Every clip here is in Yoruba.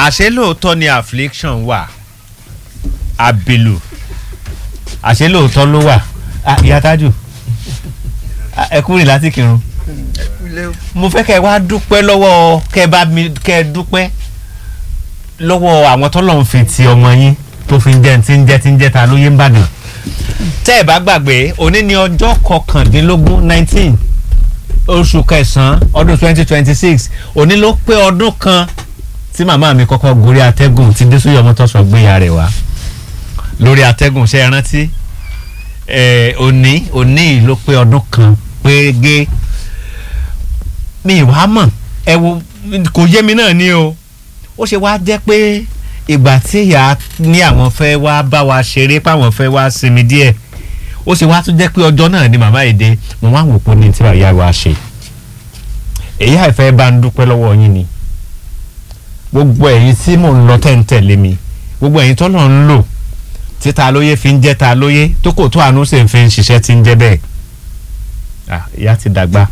àṣé lóòótọ́ ni affliction wà àbèlò àṣé lóòótọ́ ló wà Ah, ìyá tájù Ah, ẹ kúrò láti kírun mo fẹ́ kẹ́ ẹ wá dúpẹ́ lọ́wọ́ kẹ́ ẹ bá mi kẹ́ ẹ dúpẹ́ lọ́wọ́ àwọn tọ́lọ̀ ń fi ti ọmọ yín tó fi ń jẹ́ tí ń jẹ́ tí ń jẹ́ ta lóye ń bàdàn tẹ́ ẹ bá gbàgbé òní ni ọjọ́ kọkàndínlógún nineteen oṣù kẹsàn-án ọdún twenty twenty six òní ló pé ọdún kan tí màmá mi kọ́kọ́ gorí atẹ́gùn tí désúyọ̀ mọ́tòsọ̀ gbéya rẹ̀ wá lórí atẹ́gùn ṣe é rántí ẹ̀ òní òní ló pé ọdún kan pérégé mi ìwà mọ̀ ẹ wo kò yé mi náà ni o ó ṣe wá jẹ́ pé ìgbà tí ìyá ní àwọn fẹ́ wá bá wa ṣeré páwọn fẹ́ wá sinmi díẹ̀ ó ṣe wá tún jẹ́ pé ọjọ́ náà ni màmá èdè mo wá wò pé ní tí ìyá wa ṣe èyí àìfẹ́ bá ń dúpẹ́ lọ́wọ́ yín ni gbogbo ẹ̀yin tí mò ń lọ tẹ̀ǹtẹ̀lé mi gbogbo ẹ̀yin tọ́lọ̀ ń lò tí ta lóye fi ń jẹ́ ta lóye tó kò tó àánú sì ń fi ń ṣiṣẹ́ tí ń jẹ́ bẹ́ẹ̀ Ah, ìyá ti dàgbà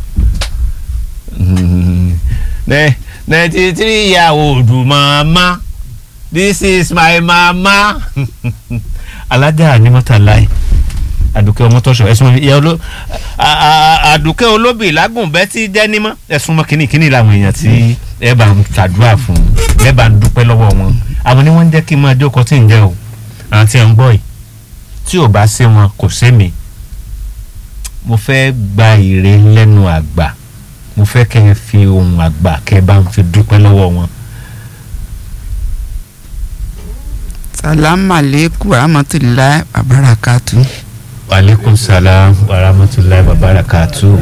ninety three year old mama this is my mama alájà ni mọ́tàláì àdùkẹ́ ọmọtọ́ṣọ ẹ̀sùn ìyá oló a- a- àdùkẹ́ olóbì lágùnbẹ́ tí dẹ́nímọ́ ẹ̀sùn mọ́ kínní kínní làwọn èèyàn tí ẹ bá ń ṣàdúrà fún ẹ bá ń dúpẹ́ lọ́wọ́ wọn àwọn ni wọ́n ń jẹ́ kí n máa jókòó tí ń jẹ́ o àwọn tí ń gbọ́ yìí tí ò bá sí wọn kò sí mi mo fẹ́ gba ìre lẹ́nu àgbà mo fẹ́ kẹ́ ẹ fi ohun àgbà kẹ́ ẹ bá ń fi dúpẹ́ lọ́wọ́ wọn. salamu aleykum rahmatulahi wabarakatu. aleykum salaam wa rahmatulahi wa barakatu.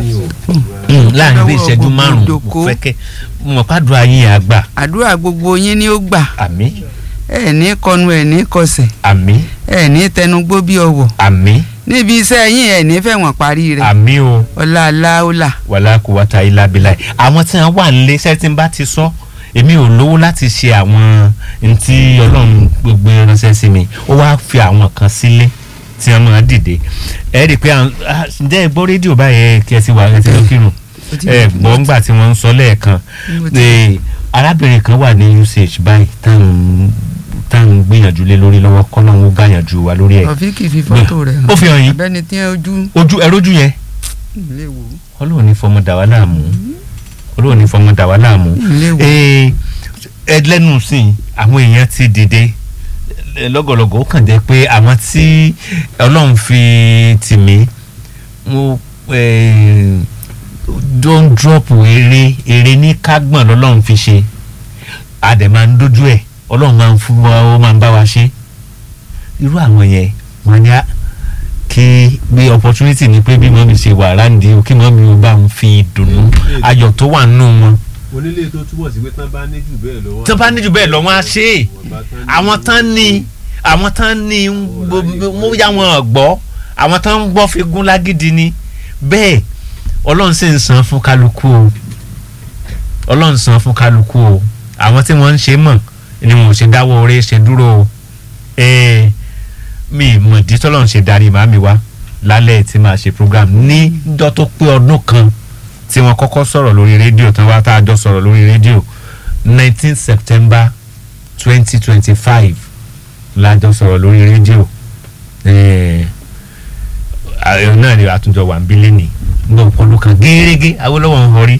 láàrin bí ìṣẹ́jú Lọ́wọ́ márùn-ún mo gbogbo fẹ́ kẹ́ mo pàdúrà yín àgbà àdúrà gbogbo yín ni ó gbà àmì ẹ ní kọnu ẹ ní kọsẹ̀ àmì ẹ ní tẹnugbó bí ọwọ́ àmì níbi iṣẹ́ yín ẹ ní fẹ̀wọ̀n parí rẹ̀ àmì o ọlá aláwòlà wàlá kò wá ta ilá bíláì àwọn tí wọn wà nílé iṣẹ́ tí n bá ti sọ èmi ò lówó láti ṣe àwọn ntí ọlọ́run gbogbo ránṣẹ́ sí mi ó wá fi àwọn kan sílé tí wọn máa dìde ẹ rí i pé àwọn- ah, ǹjẹ́ ẹ gbọ́ rédíò báyẹn kí ẹ ti wà ẹ ti lọ kírun ẹ gbọ́ ńgbà tí wọ́n ń sọ lẹ́ẹ̀kan Eh, arábìnrin kan wà ní uch báyìí táwọn táwọn gbìyànjú lé lórí lọ́wọ́ kọ́nà ń gbàyànjú wa lórí ẹ̀ ọ̀fíìkì fi fọ́tò rẹ̀ ó fi hàn yín abẹ́ni tí ojú ojú ẹ rójú yẹn ilé wò ọlọ́run ní fọmọ dà wá láàmú ọlọ́run ní fọmọ dà wá láàmú ilé wò Ee, ẹ lẹ́nu sí i àwọn èèyàn ti dìde ẹ, lọ́gọ̀lọ́gọ̀ ó kàn jẹ́ pé àwọn tí ọlọ́run fi tì mí mo eh, don drop eré eré ní kágbọ̀n lọ́lọ́run fi ṣe adẹ̀ máa ń dójú ẹ̀ ọlọ́run máa ń fún wa ó máa ń bá wa ṣe irú àwọn yẹn wọn ni á kí bí opportunity ni pé bí mọ́mí ṣe wà ráǹdì o kí mọ́mí o bá ń fi dùnnú ayọ̀ tó wà nínú wọn onílé tó túbọ̀ sí pé tán bá ní jù bẹ́ẹ̀ lọ́wọ́. tó bá ní jù bẹ́ẹ̀ lọ wọ́n á ṣe é àwọn tán ní àwọn tán ní mo yá wọn gbọ́ àwọn tán ń gbọ́ fi gún lágídí ni bẹ́ẹ̀ ọlọ́run sì ń san fún kálukú o ọlọ́run san fún kálukú o àwọn tí wọ́n ń ṣe mọ̀ ni wọn ò ṣe dáwọ́ orí ṣe dúró o ee mi mọ̀ dí tọ́lọ́run ṣe darí màmí wá lálẹ́ tí màá ṣe program níjọ́ tó pé ọdún kan tí wọ́n kọ́kọ́ sọ̀rọ̀ lórí rédíò tán wá tá a jọ sọ̀rọ̀ lórí rédíò nineteen september twenty twenty five la jọ sọ̀rọ̀ lórí rédíò ààrẹ náà ni àtúnjọ wà ń bí lẹ́nìí nígbà ọpọlọ kan gẹ́gẹ́ awolowo ń họrí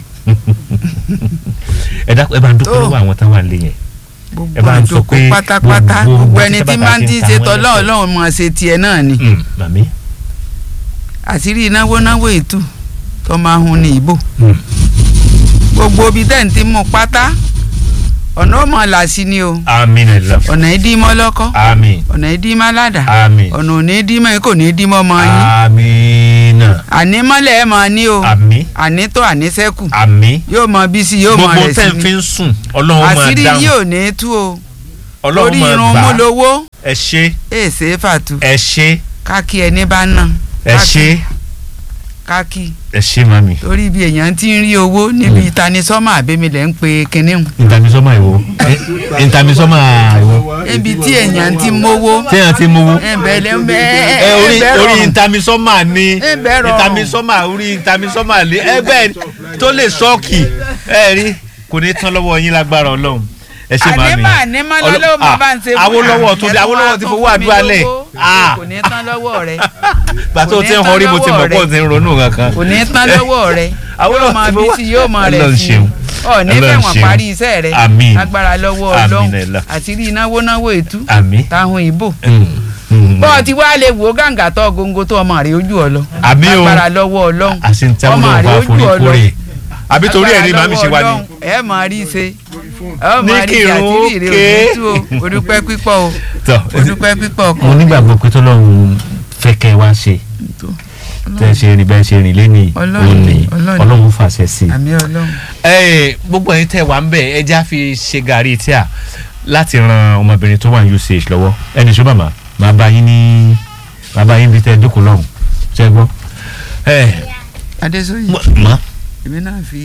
ẹ dákun ẹ bá ń dúpẹ́ Tó. lọ́wọ́ àwọn táwọn àlè yẹn gbogbo ẹ bá ń sọ àjòkó pé pátápátá gbogbo- gbogbo gbogbo ẹni tí tí bàbá máa ń ti ń tí ta ṣe wọ́n tọ́lọ́ lẹ́sẹ̀. ọlọ́run mọ̀ ṣe tiẹ̀ náà ni Mm, màmí àṣírí náwó náwó ètò tó máa hun ní ìbò Mm. gbogbo ibi tẹ́ ń ti mú pátá ọ̀nà ọmọ làṣí ni o àmín ẹ lọ ọ̀nà ìdímọ́ lọ́kọ́ àmín ọ̀nà ìdímọ́ ládàá àmín ọ̀nà òní ìdímọ́ kò ní ìdímọ́ ọmọ yín àmín náà ànímọ́lẹ̀ ẹ̀ máa ní o àmín ànító àníṣẹ́kù àmín yóò mọ bí sí yóò mọ gbogbo rẹ̀ tẹ́ sí ń fi ni ń sùn ọlọ́run máa àṣírí dáhùn yóò ní tú o ọlọ́run lórí máa irun gbà mú á. lowó ẹ ṣe èsè fàtú ẹ ṣe káàkì ẹni bá ná ẹ ṣe káàkì ẹ ṣe màmí. torí bí èèyàn ti ń rí owó níbi ìtanisọ́mọ̀ àbẹ́milẹ̀ ń pe kinní hùn ìtàmísọ́mà ìwo ìtàmísọ́mà ìwo níbi tí èèyàn ti mówó téèyàn ti mówó. ẹ̀ǹbẹ̀ ẹ orí orí ìtàmísọ́mà ni Ẹ bẹ́ rọrùn. ìtàmísọ́mà orí ìtàmísọ́mà ni ẹ bẹ́ẹ̀ tó lè ṣọ́ọ̀kì ẹ rí kò ní tán lọ́wọ́ yín lágbára ọlọ́run ẹ ṣe máa mi ànímọ̀ ànímọ̀ lọ́lọ́wọ́ máa bá ń ṣe fún Awólọ́wọ̀ tó dé àyẹ̀wò Awólọ́wọ̀ ti wa fowó tó fún mi àdúrà lẹ̀ lówó. Ah. kò ní tán lọ́wọ́ rẹ gbà tó kò ti ní ń tán họrí mo ti mọ̀ lọ́wọ́ pọ̀ rẹ. ti ń ronú kankan. kò ní tán lọ́wọ́ rẹ Awólọ́wọ̀ yóò máa ti bí fowó- sí yóò máa rẹ̀ Ọlọ́run sí ṣeun. ọ ní Ọlọ́run fẹ̀wọ̀n ṣeun. parí iṣẹ́ rẹ Àmín. agbára lọ́wọ́ Àmín ọlọ́run ẹ̀là. àti rí náwó náwó ètú àmì. táwọn ìbò Mm, mm. bọ́ọ̀ ti wá lè wò ó gàǹgà tó góńgó tó ọmọ rẹ̀ ojú ọ lọ Àmì o. agbára lọ́wọ́ ọlọ́run àṣẹ ń tẹ́wọ́ ọmọ lọ́wọ́ rẹ̀ bá ojú forí ọ lọ kórè àbí torí ẹ̀ ní màmí ṣe wá ní. Agbára lọ́wọ́ Ọlọ́run, ẹ máa rí i ṣe ọ Ní máa rí i kírun àti rí ókè. ìrè òtútù o odúpẹ́ pípọ̀ o tọ́ odúpẹ́ pípọ̀ mo kan nígbàgbọ́ pé tọ́lọ́run fẹ́ kẹ́ ẹ wá ṣe tẹ́ ẹ ṣe rìn bẹ́ẹ̀ ṣe rìn lẹ́nìí Ọlọ́run òní ni, Ọlọ́run ni. ọlọ́run fàṣẹ sí i. àmì ọlọ́run Ẹ, gbogbo ẹ̀yin tẹ́ wà ń bẹ̀ ẹ já fi ṣe gàrí tíà láti ran ọmọbìnrin tó wà ní UCH lọ́wọ́ ẹni ṣó màmá màá bá yín ní màá bá yín bí tẹ́ ẹ dúkùú lọ́hùn ṣe gbọ́. ẹ adéṣóyè mọ èmi náà fi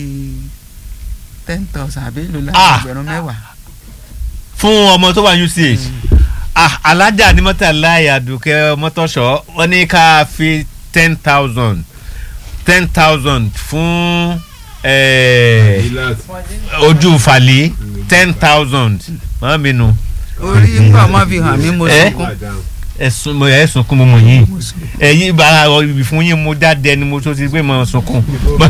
ten thousand àbí èlò láti Ah. ẹgbẹ̀rún mẹ́wàá fún ọmọ tó wà ní UCH ah alájà ní mọ́tàláyà dùkẹ́ mọ́tọ́ṣọ́ wọ́n ní ká fi ten thousand ten thousand fún eh, relax ojú falẹ̀ ten thousand màá mi nù orí ńgbà ọmọ fi hàn mí mo Eh? sunkún madam ẹ̀sùn mo ẹ̀ sunkún mo mọ̀ yín ẹ̀yin bàrà ibi fún yín mo jáde ẹni mo tó ti gbé mo sunkún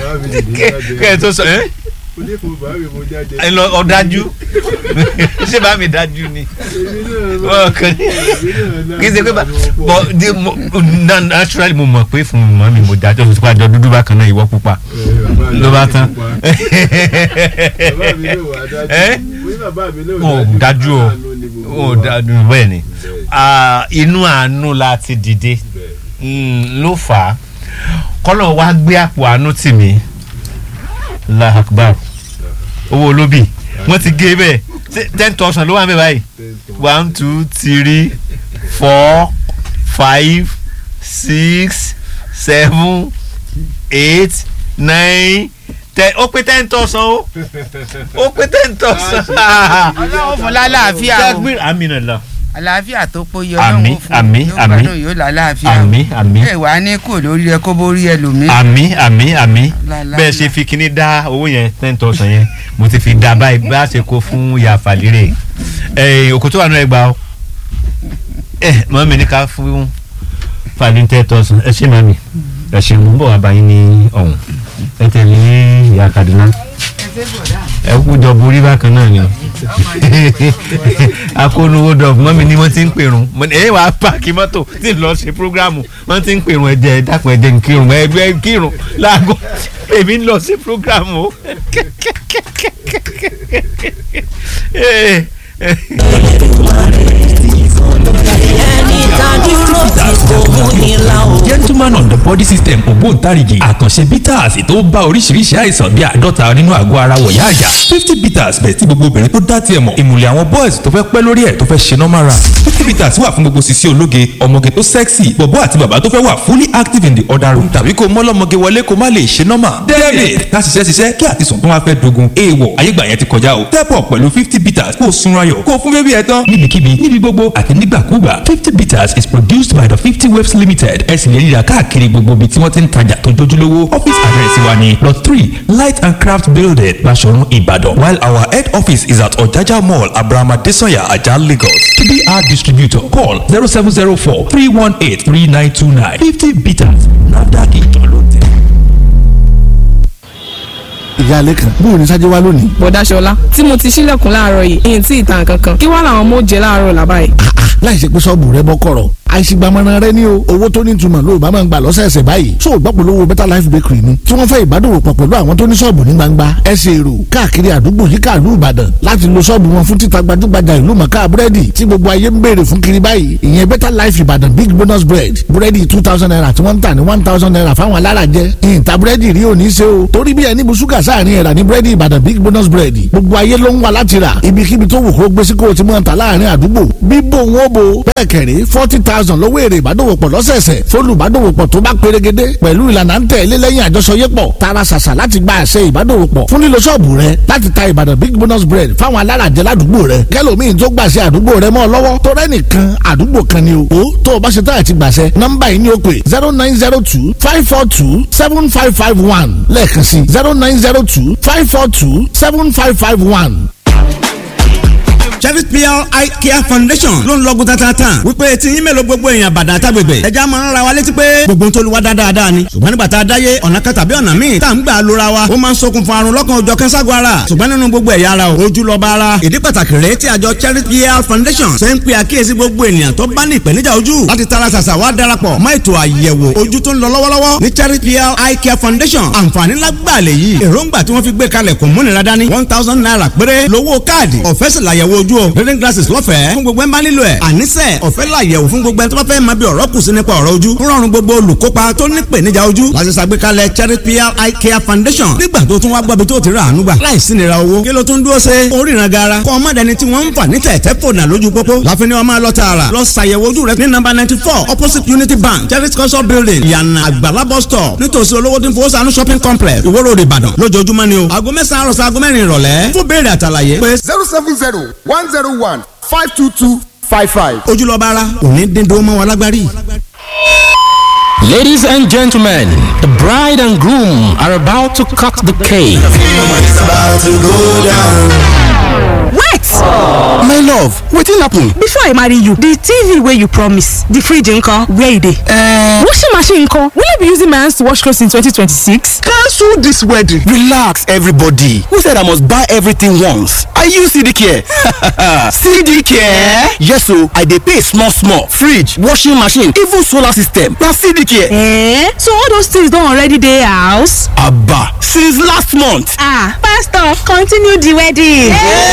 kẹ́ ẹ tó sọ ẹ́ onífò bàbá mi mo jáde ẹ lọ ọ̀dájú ṣé bá mi dájú ni Wọ́n kàn ní- kì í ṣe pé bá bọ di mo na- naturally mo mọ̀ pé fún mọ́ mi mo dájú ọ̀sùn sípò àjọ dúdú bákan náà ìwọ pupa ló bá tán bàbá mi ló wà dájú Eh? mo ní bàbá mi ló Wọn ò dájú o. ó dájú bẹ́ẹ̀ ni Ah, inú àánú la ti dìde Mm, ló fà á kọ́lọ̀ wá gbé àpò àánú tì mí Allahu Akbar owó olóbì wọ́n ti gé bẹ́ẹ̀ Ṣé ten thousand ló wà ń bẹ̀ báyìí one two three four five six seven eight nine ten ó pé ten thousand o ó pé ten thousand. ọlọ́run fún lálàáfíà o Takbir amina la. àlàáfíà tó péye Àmín, ọlọ́run fún àmín, yóò àmín. gbádùn yóò lálàáfíà o àmì àmì ẹ wàá ní kò lórí ẹ kó bórí ẹlòmíì àmì àmì àmì Lálá- bẹ́ẹ̀ ṣe fi kíní dá owó yẹn ten thousand yẹn mo ti fi dá báyìí bá a ṣe kó fún ìyá àfàlérè ẹ̀ òkú tó wà náà ẹ gbà ó ẹ mọ́ mi ní ká fún fàlẹ́ ten thousand ẹ ṣe mọ́ mi ẹ ṣe mú bọ̀ wá báyìí ní ọ̀hún ẹ tẹ̀lé ìyá Kaduna ẹ kú jọ borí bákan náà ni akónúwó dọ̀bù mọ́mi ni wọ́n ti ń pèrún ẹ wàá páàkì mọ́tò tí ń lọ ṣe prógráàmù wọ́n ti ń pèrún ẹ̀jẹ̀ dákun ẹ̀jẹ̀ ń kírun ẹ̀jẹ̀ ń kírun láago èmi ń lọ sí prógráàmù o. gentleman on the body system ògbóǹtarìgì àkànṣe bitters tó bá oríṣiríṣi àìsàn bíi àádọ́ta nínú àgọ́ ara wọ̀yá àjà fifty bitters bẹ̀ tí gbogbo obìnrin tó dá tiẹ̀ mọ̀ ìmùlẹ̀ àwọn boys tó fẹ́ pẹ́ lórí ẹ̀ tó fẹ́ ṣe normal run fifty bitters wà fún gbogbo sisi ológe ọmọge tó sexy bọ̀bọ́ àti bàbá tó fẹ́ wà fully active in the other room tàbí kó mọ́lọ́mọge wọlé kó má lè ṣe normal david ká ṣiṣẹ́ ṣiṣẹ́ kí àti sùn tó wá fẹ́ dogun èèwọ̀ ayégbà yẹn ti kọjá o step up pẹ̀lú fifty bitters kó o sunra yọ̀ kó o fún bébí ẹ̀ tán níbikíbi níbi gbogbo àti nígbàkúgbà fifty bitters is produced by the fifty waves limited ẹ sì lè rí i rà káàkiri gbogbo ibi tí wọ́n ti ń tajà tó jójúlówó office address wa ni plot three light and craft building Baṣọ̀run Ìbàdàn while our head office is at Ọ̀jájá mall Abrahama Desanya Ajah Lagos tbr distributor call zero seven zero four three one eight three nine two nine fifty bitters NAFDAC ìjọ ló tẹ̀. ìyá alẹ́ kan bóun ní sájẹ́ wá lónìí. bọ̀dá ṣọlá tí mo ti ṣílẹ̀kùn láàárọ̀ yìí èyí tí ìtàn kankan kí wàá làwọn ọmọ ó jẹ láàárọ̀ làbá yìí. láì ṣe pé sọ́ọ̀bù rẹ bọ́ kọ̀rọ̀ àìsígbàmọ́ra rẹ ní o owó tó ní ìtumọ̀ ló bá máa ń gbà lọ́sẹ̀ẹsẹ̀ báyìí tó o gbọ́pọ̀ lówó better life bakery ni tí wọ́n fẹ́ ìbádòwò pọ̀ pẹ̀lú àwọn tó ní sọ́ọ̀bù ní gbangba ẹsẹ̀ èrò káàkiri àdúgbò yíká ìlú ìbàdàn láti lo sọ́ọ̀bù wọn fún títa gbajúgbajà ìlú mọ̀ká búrẹ́dì tí gbogbo ayé ń béèrè fún kiri báyìí ìyẹn better life ìbàdàn big bonus bread búrẹ́dì two thousand naira tí wọ́n ń tà ní one thousand naira fáwọn alárajẹ ìyìntà búrẹ́dì rí òní ṣe o torí bí ẹni bu ṣúgà sáàrin ẹ̀rà ní búrẹ́dì ìbàdàn big bonus bread gbogbo ayé ló ń wá láti rà ibikíbi tó wù kó gbé sí kó o ti mọ̀ ta láàrin àdúgbò bíbò wọn ó bo bẹ́ẹ̀ kẹ̀rí forty thousand lówó èrè ìbádòwòpọ̀ lọ́sẹ̀ẹsẹ̀ fólùbádòwòpọ̀ tó bá pérégedé pẹ̀lú ìlànà ń tẹ̀lé lẹ́yìn àjọṣọyépọ̀ tara ṣàṣà láti gba àṣẹ ìbádòwòpọ̀ fún lílo ṣọ́ọ̀bù rẹ láti ta ìbàdàn big bonus bread fáwọn alárajẹ ládùúgbò rẹ kẹlòmíín tó gbàṣẹ àdúgbò rẹ mọ́ ọ lọ́wọ́ tó rẹ́nìkan àdúgbò kan ni o ó tó o bá ṣe táyà ti gbàṣẹ nọ́mbà yìí ni ó pè zero nine zero two five four two seven five five one lẹ́ẹ̀kan sí zero nine zero two five four two seven five five one pl eye care foundation ló ń lọ́gùn tatatan wípé tí yín mélòó gbogbo èèyàn bàdà àtàgbègbè ẹja máa ń ra wa létí pé gbogbo ń tolúwa dáadáa ni ṣùgbọ́n nígbà tá a dáyé ọ̀nà kan tàbí ọ̀nà míì tá à ń gbà lóra wa ó máa ń ṣokùnfà àrùn lọ́kàn òjọ̀ kẹ́ńságun ara ṣùgbọ́n nínú gbogbo ẹ̀yà ara ojú lọ́ba ara ìdí pàtàkì rèé tí àjọ charity pl foundation ṣe ń pe àkíyèsí gbogbo ènìyàn tó bá ní ìpèníjà ojú láti tara ṣàṣà wá darapọ̀ mọ́ ètò àyẹ̀wò ojú tó ń lọ lọ́wọ́lọ́wọ́ ní charity pl eye care foundation àǹfààní lágbàlẹ̀ yìí èròǹgbà tí wọ́n fi gbé kalẹ̀ kò múnira dání one thousand naira péré lówó káàdì ọ̀fẹ́ sì làyẹ̀wò ojú o reading glasses lọ́fẹ̀ẹ́ fún gbogbo ẹ̀ ń bá nílò ẹ̀ àníṣe ọ̀fẹ́ làyẹ̀wò fún gbogbo ẹ̀ tó bá fẹ́ máa bí ọ̀rọ̀ kù sí nípa ọ̀rọ̀ ojú ń rọrùn gbogbo olùkópa tó ní ìpèníjà ojú láti ṣàgbékalẹ̀ charity pl eye care foundation nígbà tó tún wá gbọ́ bí tó ti rà àánú gbà láìsí nira owó kí ló tún dúró ṣe oríran gara kọ́ ọmọ dẹni tí wọ́n ń fà ní tẹ̀tẹ̀ fònà lójú pópó láfin ni wọ́n máa lọ tààrà lọ ṣàyẹ̀wò ojú rẹ ní nọ́mbà ninety four opposite unity bank charity culture building ìyànà àgbàlá bus stop nítòsí olówó tí ń fowó sànú shopping complex ìwó road ìbàdàn lójoojúmọ́ ni o aago mẹ́sàn-án àròsọ aago mẹ́rin ìrọ̀lẹ́ fún béèrè àtàlàyé pé zero seven zero one zero one five two two five five. ojúlọ́ba ara òní dídó mọ́ wa lágbárí. Ladies and gentlemen, the bride and groom are about to cut the cake. wait my love wetin happen. before i marry you the tv wey you promise the fridge nko where e dey. Uh, washing machine nko will i be using my hands to wash clothes in 2026. cancel this wedding. relax everybody who said i must buy everything once i use cd care. cd care. yes o i dey pay small small fridge washing machine even solar system na cd care. Eh? so all those things don already dey house. aba since last month. ah pastor continue the wedding.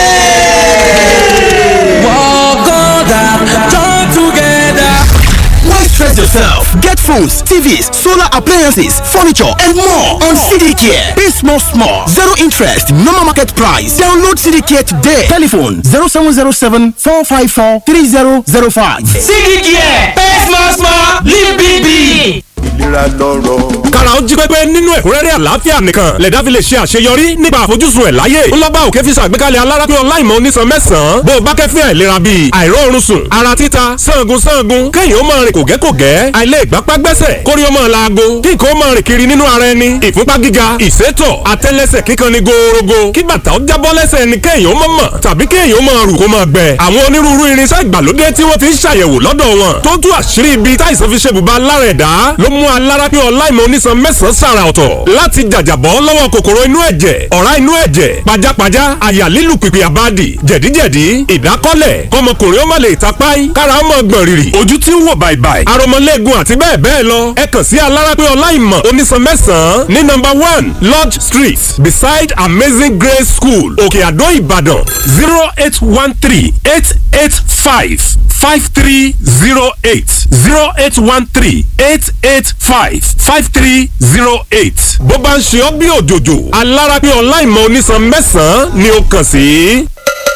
Walk on down, join together. Why stress yourself? Get phones, TVs, solar appliances, furniture, and more on CD Care. Pay small, small, zero interest, normal market price. Download CD Care today. Telephone 0707 454 3005. CD Care, pay small small, live big big. ìlera lọ́rọ̀. kára ó jí pépé nínú ẹ̀kúnrẹ́rẹ́ àlàáfíà nìkan lẹ̀dá fi lè ṣe àṣeyọrí nípa àfojúsùn ẹ̀ láyé ńlọ́gbà òkè fi ṣàgbékalẹ̀ alárápín ọláìmọ̀ onísan mẹ́sàn-án bó o bá kẹ́fín àìlera bíi àìróorun sùn ara títa sangun sangun kéèyàn ó máa rìn kògẹ́kògẹ́ àìlè ìgbápá gbẹ́sẹ̀ kórí ó máa laago kí nǹkan ó máa rìn kiri nínú ara ẹni ìfúnpá gíga ìsétọ̀ àtẹ́lẹsẹ̀ kíkan ni gòòrògò kí bàtà ó jábọ́ lẹ́sẹ̀ ẹni kéèyàn ó mọ̀ mọ̀ tàbí kéèyàn ó máa rù kó máa gbẹ àwọn onírúurú irinṣẹ́ ìgbàlódé tí wọ́n fi ń ṣàyẹ̀wò lọ́dọ̀ wọn tó tú àṣírí ibi táìsàn fi ṣe bùbá lára ẹ̀dá ló mú alárápín ọláìmọ̀ onísan mẹ́sàn-án sàrà ọ̀tọ̀ láti jàjàbọ́ lọ́wọ́ kòkòrò inú ẹ̀jẹ̀ ọ̀rá inú ẹ̀jẹ̀ pajápajá àyà lílù pìpì àbádì jẹ̀díjẹ̀dí ìdákọ́lẹ̀ kọmọkùnrin ó má lè tapáì kára ó mọ̀ gbọ̀n rìrì ojú tí ń wò bàìbàì aromọlẹ́gun àti bẹ́ẹ̀ bẹ́ẹ̀ lọ ẹ kàn sí alárápín ọláìmọ̀ onísan mẹ́sàn-án ní nọ́mbà one lodge street beside amazing grace school òkè àdó ìbàdàn zero eight one three eight eight five five three zero eight zero eight one three eight eight five five three zero eight. bó bá ń ṣe ọ́ bí òjòjò alárápín ọláìmọ̀ onísan mẹ́sàn-án ni ó kàn sí.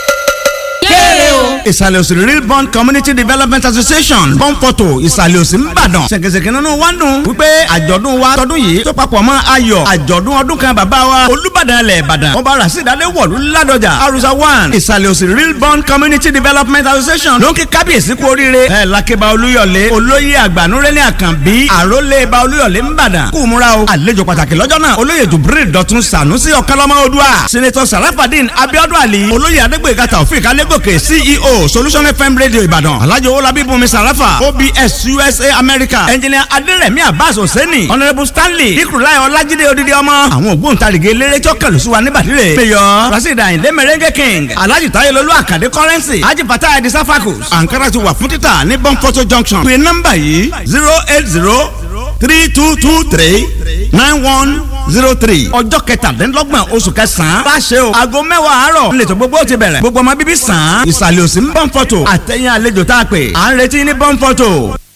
kéré o. ìsàlẹ̀ òsì real bond community development association bọ́ǹpọ̀tò ìsàlẹ̀ òsì ńbàdàn ṣèkèṣèkè nínú wa ń dùn wípé àjọ̀dún wa tọdún yìí tó papọ̀ mọ́ ayọ̀ àjọ̀dún ọdún kan bàbá wa olùbàdàn ilẹ̀ ìbàdàn ọba rasidade wọ̀lú ládọjà arusa one ìsàlẹ̀ òsì real bond community development association ló ń kí kábíyèsí kú oríire ẹ̀ lákébá olúyọ̀lé olóyè àgbànúrẹ́lẹ̀ àkànbí àrólé ba olúyọ̀lé ńbàdàn kú múra o àlejò pàtàkì lọ́jọ́ náà olóyè jubril dọ̀tun sànúsì ọ̀kánlọ́mọ odua senator sarafadin abiodun ali olóyè adégbèga taofik alégòkè ceo solution fm radio ìbàdàn alhaji owolabi bùnmi sarafa obs usa america engineer aderemi abbas hosseini honourable stanley ikurulayi ọlájídé odidi ọmọ àwọn ògbóǹtarìgì eléré tí ó kẹlù sí wa níbàdìrẹ mayor rasheed ayinde merengue king alhaji tayelolu akande currency haji fatah edi safakus ankara ti wà fún títà ní bonfoto junction pé nọ́mbà yìí zero eight zero three two two three nine one zero three ọjọ́ kẹtàdínlọ́gbọ̀n oṣù kẹsàn-án bá ṣe o aago mẹ́wàá àárọ̀ nílẹ̀ tó gbogbo ti bẹ̀rẹ̀ gbogbo ọmọ bíbí sàn án ìsàlẹ̀ òsì ń bọ́ǹfọ̀tò àtẹ̀yìn àlejò tá a pè à ń retí ní bọ́ǹfọ̀tò.